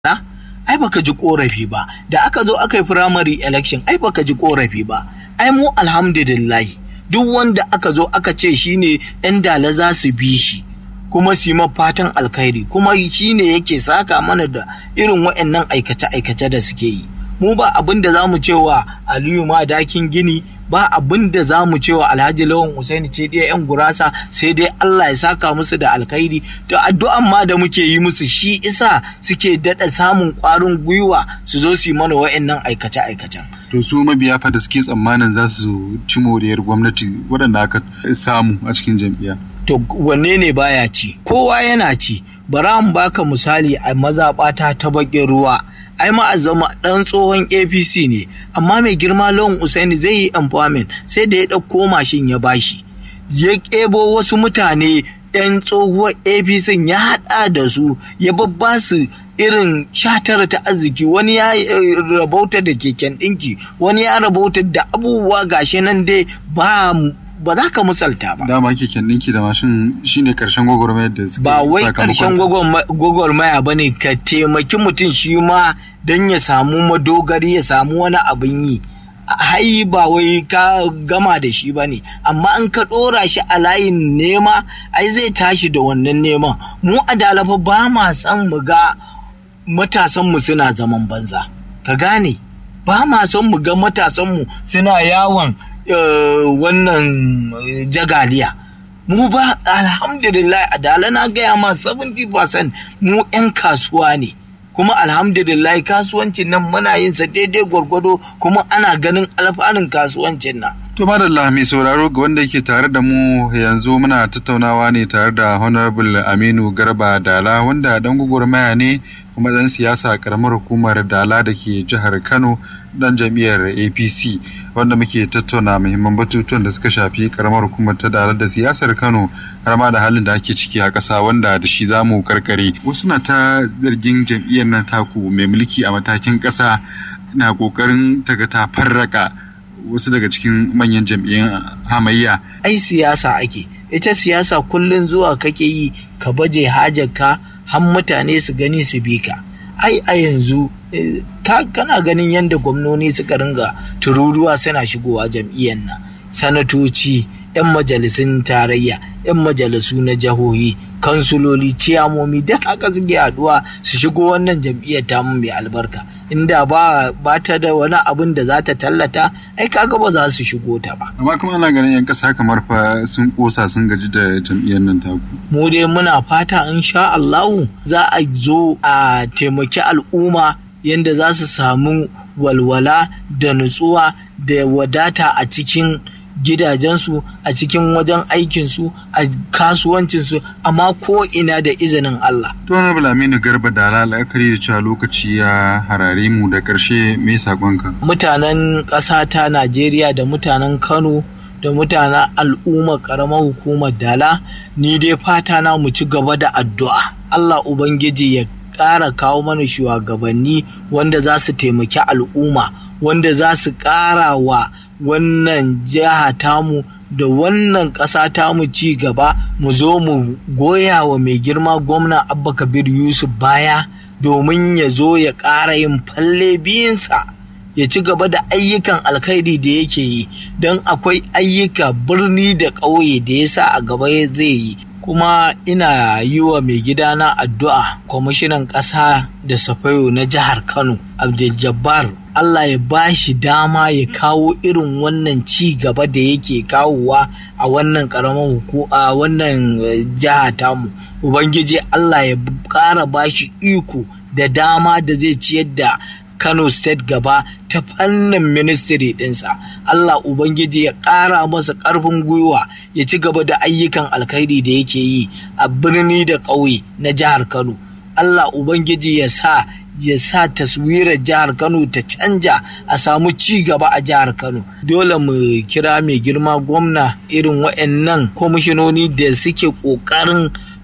ai baka ji korafi ba da aka zo aka yi primary election ai baka ji korafi ba ai mu alhamdulillah duk wanda aka zo aka ce shine yan dala za su bi shi kuma su yi fatan alkhairi kuma shine yake saka mana da irin waɗannan aikace-aikace da suke yi mu ba abin da za mu cewa aliyu ma dakin gini ba abin da za mu cewa alhaji lawan usaini ce ɗaya yan gurasa sai dai allah ya saka musu da alkhairi to addu'an ma da muke yi musu shi isa suke daɗa samun ƙwarin gwiwa su zo su yi mana wa'annan aikace-aikacen to su mabiya fa da suke tsammanin za su ci moriyar gwamnati waɗanda aka samu a cikin jam'iyya to wanne ne baya ci kowa yana ci bara mu baka misali a mazaɓata ta baƙin ruwa ai ma'azama ɗan tsohon apc ne amma mai girma lawan usaini zai yi empowerment sai da ya ɗauko mashin ya bashi ya ƙebo wasu mutane 'yan tsohuwar apc ya haɗa da su ya babba su irin shatara ta arziki wani ya rabauta da keken ɗinki wani ya rabauta da abubuwa gashi nan dai ba ba za ka misalta ba. Dama keken ɗinki da mashin shine karshen gwagwarmaya da suka Ba wai karshen gwagwarmaya ba ne ka taimaki mutum shi ma don ya samu madogari ya samu wani abin yi. hai ba wai ka gama da shi ba ne amma in ka ɗora shi a layin nema ai zai tashi da wannan neman mu a dalafa ba ma san mu ga matasanmu suna zaman banza ka gane ba ma son mu ga matasanmu suna yawon wannan jagaliya mu ba alhamdulillah adala na gaya ma 70% mu 'yan kasuwa ne kuma alhamdulillah kasuwancin nan muna yin sa daidai gwargwado kuma ana ganin alfanun kasuwancin nan To madalla mai sauraro ga wanda yake tare da mu yanzu muna tattaunawa ne tare da Honorable Aminu Garba Dala wanda dan gwagwarmaya ne kuma dan siyasa a karamar hukumar Dala da ke jihar Kano dan jam'iyyar APC wanda muke tattauna muhimman batutuwan da suka shafi karamar hukumar ta Dala da siyasar Kano har ma da halin da ake ciki a ƙasa wanda da shi zamu karkare. Wasu na ta zargin jam'iyyar nan taku mai mulki a matakin ƙasa na ƙoƙarin ta ga ta farraka wasu daga cikin manyan jam'iyyun hamayya. Ai siyasa ake, ita siyasa kullum zuwa kake yi ka baje hajarka har mutane su gani su bi ka. Ai a yanzu kana ganin yadda gwamnoni suka ringa tururuwa suna shigowa jam'iyyar nan. Sanatoci, 'yan majalisun tarayya, 'yan majalisu na jihohi, kansuloli, ciyamomi duk haka suke haɗuwa su shigo wannan jam'iyyar tamu mai albarka. inda ba ba ta da wani abin da za ta tallata ai kaga ba za su shigo ta ba amma kuma ana ganin yan kasa kamar fa sun kosa sun gaji da jam'iyyar nan taku mu dai muna fata insha Allahu za a zo a taimaki al'umma yanda za su samu walwala da nutsuwa da wadata a cikin gidajensu a cikin wajen aikinsu a kasuwancinsu amma ko ina da izinin Allah. Tona Aminu Garba da la'akari da cewa lokaci ya harare mu da ƙarshe mai saƙonka. Mutanen ƙasa ta Najeriya da mutanen Kano da mutanen al'ummar ƙaramar hukumar Dala ni dai fata na mu ci gaba da addu'a. Allah Ubangiji ya ƙara kawo mana shugabanni wanda za su taimaki al'umma wanda za su ƙara wa wannan jiha tamu da wannan ƙasa tamu ci gaba mu zo mu goya wa mai girma gwamna abba kabir yusuf baya domin ya zo ya ƙara yin falle biyinsa ya ci gaba da ayyukan alkhairi da yake yi don akwai ayyuka birni da ƙauye da ya sa a gaba zai yi kuma ina yi wa mai gidana addu'a kwamishinan ƙasa da safayo na jihar kano abdul jabbar Allah ya ba shi dama ya kawo irin wannan ci gaba da yake kawowa a wannan karamar huku a wannan jiha tamu ubangiji Allah ya ƙara ba shi iko da dama da zai ciyar da Kano State gaba ta fannin ministry ɗinsa. Allah Ubangiji ya ƙara masa ƙarfin gwiwa ya ci gaba da ayyukan alkhairi da yake yi a birni da ƙauye na jihar Kano. Allah Ubangiji ya sa ya sa taswirar jihar Kano ta canja a samu ci gaba a jihar Kano. Dole mu kira mai girma gwamna irin waɗannan kwamishinoni da suke ƙoƙarin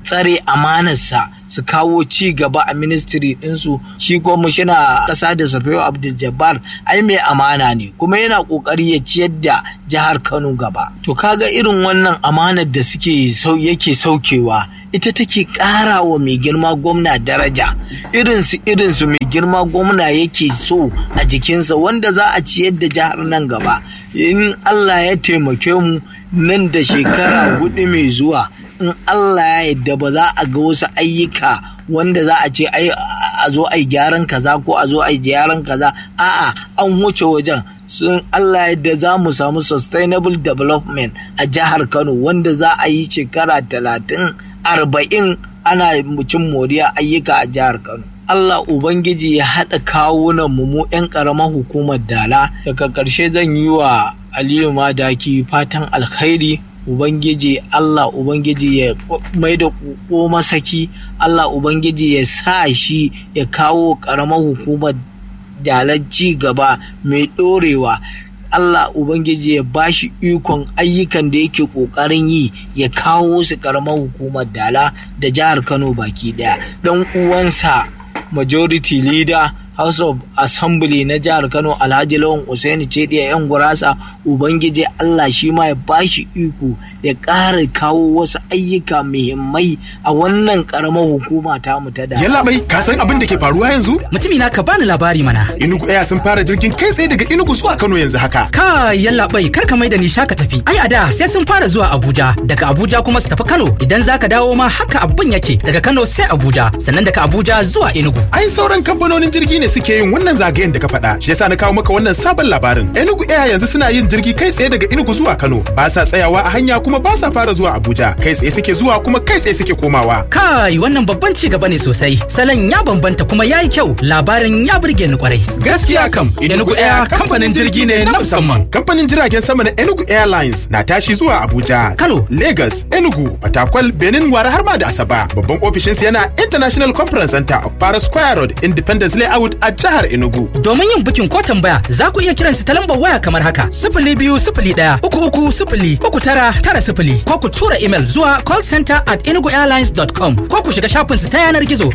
tsare amanarsa su kawo ci gaba a ministry ɗinsu shi kwamishina ƙasa da safiyo abdul jabbar ai mai amana ne kuma yana ƙoƙari ya ciyar da jihar kano gaba to kaga irin wannan amanar da suke yake saukewa ita take ƙara wa mai girma gwamna daraja irinsu irinsu mai girma gwamna yake so a jikinsa wanda za a ciyar da jihar nan gaba in allah ya taimake mu nan da shekara hudu mai zuwa in Allah ya yadda ba za a ga wasu ayyuka wanda za a ce ai a zo ai gyaran kaza ko a zo ai gyaran kaza a'a an wuce wajen sun Allah yadda za mu samu sustainable development a jihar Kano wanda za a yi shekara talatin arba'in ana cin moriya ayyuka a jihar Kano. Allah Ubangiji ya haɗa kawunan mu mu 'yan ƙaramar hukumar Dala daga ƙarshe zan yi wa Aliyu Madaki fatan alkhairi Ubangiji Allah Ubangiji ya mai da ƙoƙo masaki Allah Ubangiji ya sa shi ya kawo ƙaramar hukumar dalar ci gaba mai ɗorewa Allah Ubangiji ya ba shi ikon ayyukan da yake ƙoƙarin yi ya kawo su ƙaramar hukumar dala da jihar Kano baki ɗaya. Ɗan uwansa majority leader House of Assembly na jihar Kano Alhaji Lawan Usaini Cediya yan gurasa Ubangiji Allah shi ma ya bashi iko ya ƙara kawo wasu ayyuka muhimmai a wannan ƙaramar hukuma ta mu ta da. Yalla bai ka san abin da ke faruwa yanzu? Mutumi na ka bani labari mana. Inugu Air sun fara jirgin kai tsaye daga Inugu zuwa Kano yanzu haka. Ka yalla bai kar ka mai da ni shaka tafi. Ai a da sai sun fara zuwa Abuja daga Abuja kuma su tafi Kano idan zaka dawo ma haka abin yake daga Kano sai Abuja sannan daga Abuja zuwa Enugu. Ai sauran kamfanonin jirgi ne suke yin wannan zagayen da ka faɗa. Shi yasa na kawo maka wannan sabon labarin. Enugu Air yanzu suna yin jirgi kai tsaye daga Enugu zuwa Kano. Ba sa tsayawa a hanya kuma ba sa fara zuwa Abuja. Kai tsaye suke zuwa kuma kai tsaye suke komawa. Kai wannan babban ci gaba ne sosai. Salon ya bambanta kuma ya yi kyau. Labarin ya burge ni kwarai. Gaskiya kam Enugu Air kamfanin jirgi ne na musamman. Kamfanin jiragen sama na Enugu Airlines na tashi zuwa Abuja, Kano, Lagos, Enugu, Fatakwal, Benin, Wara har ma da Asaba. Babban ofishinsa yana International Conference Center of Para Square Road, Independence Layout a jihar Enugu. Domin yin bukin ko tambaya za ku iya kiran su ta lambar waya kamar haka sifili biyu sifili ɗaya uku uku sifili uku tara tara sifili ko ku tura imel zuwa callcenter at enuguairlines.com ko ku shiga shafin su ta yanar gizo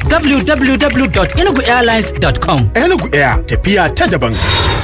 www.enuguairlines.com. Enugu Air tafiya ta daban.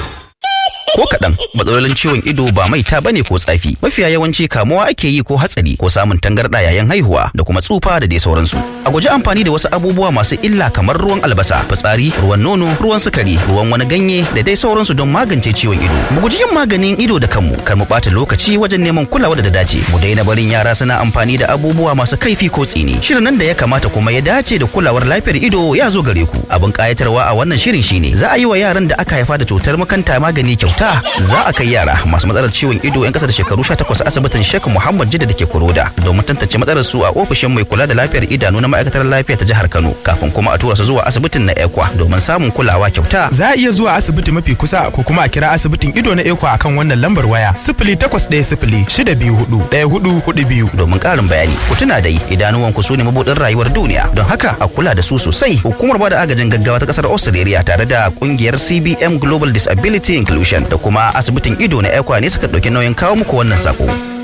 ko kaɗan matsalolin ciwon ido ba maita bane ko tsafi mafiya yawanci kamuwa ake yi ko hatsari ko samun tangarɗa yayin haihuwa da kuma tsufa da dai sauransu a guji amfani da wasu abubuwa masu illa kamar ruwan albasa fitsari ruwan nono ruwan sukari ruwan wani ganye da dai sauransu don magance ciwon ido mu guji yin maganin ido da kanmu kar mu ɓata lokaci wajen neman kulawa da dace mu daina barin yara suna amfani da abubuwa masu kaifi ko tsini shirin nan da ya kamata kuma ya dace da kulawar lafiyar ido ya zo gare ku abin kayatarwa a wannan shirin shine za a yi wa yaran da aka haifa da cutar makanta magani kyauta za a kai yara masu matsalar ciwon ido 'yan kasa da shekaru 18 asibitin Sheikh Muhammad Jidda da ke Kuroda domin tantance matsalar su a ofishin mai kula da lafiyar idanu na ma'aikatar lafiya ta jihar Kano kafin kuma a tura su zuwa asibitin na Ekwa domin samun kulawa kyauta. Za a iya zuwa asibiti mafi kusa ko kuma a kira asibitin ido na Ekwa akan wannan lambar waya sifili takwas ɗaya sifili shida biyu hudu ɗaya hudu hudu biyu. Domin ƙarin bayani ku tuna dai idanuwan ku su ne mabuɗin rayuwar duniya don haka a kula da su sosai hukumar bada agajin gaggawa ta ƙasar Australia tare da ƙungiyar CBM Global Disability Inclusion da kuma asibitin ido na ekwa ne suka ɗauki nauyin kawo muku wannan sako.